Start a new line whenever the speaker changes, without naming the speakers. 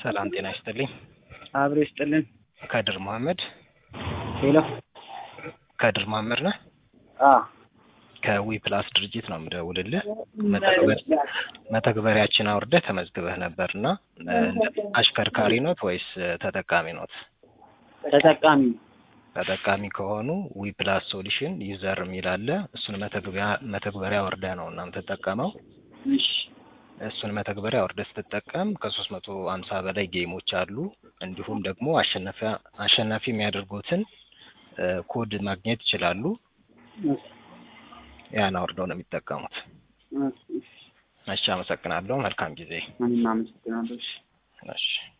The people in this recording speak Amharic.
ሰላም ጤና ይስጥልኝ።
አብሮ ይስጥልን።
ከድር መሐመድ
ሄሎ።
ከድር መሐመድ ነህ?
አ
ከዊ ፕላስ ድርጅት ነው የምደውልልህ። መተግበር መተግበሪያችን አውርደህ ተመዝግበህ ነበር እና አሽከርካሪ ኖት ወይስ ተጠቃሚ ኖት?
ተጠቃሚ
ተጠቃሚ ከሆኑ ዊ ፕላስ ሶሉሽን ዩዘር የሚል አለ። እሱን መተግበሪያ መተግበሪያ ወርደህ ነው እና የምትጠቀመው።
እሺ
እሱን መተግበሪያ ወርደህ ስትጠቀም ከሶስት መቶ ሀምሳ በላይ ጌሞች አሉ። እንዲሁም ደግሞ አሸናፊ አሸናፊ የሚያደርጉትን ኮድ ማግኘት ይችላሉ። ያን አውርደው ነው የሚጠቀሙት። እሺ፣ አመሰግናለሁ። መልካም ጊዜ።
እኔም አመሰግናለሁ። እሺ።
እሺ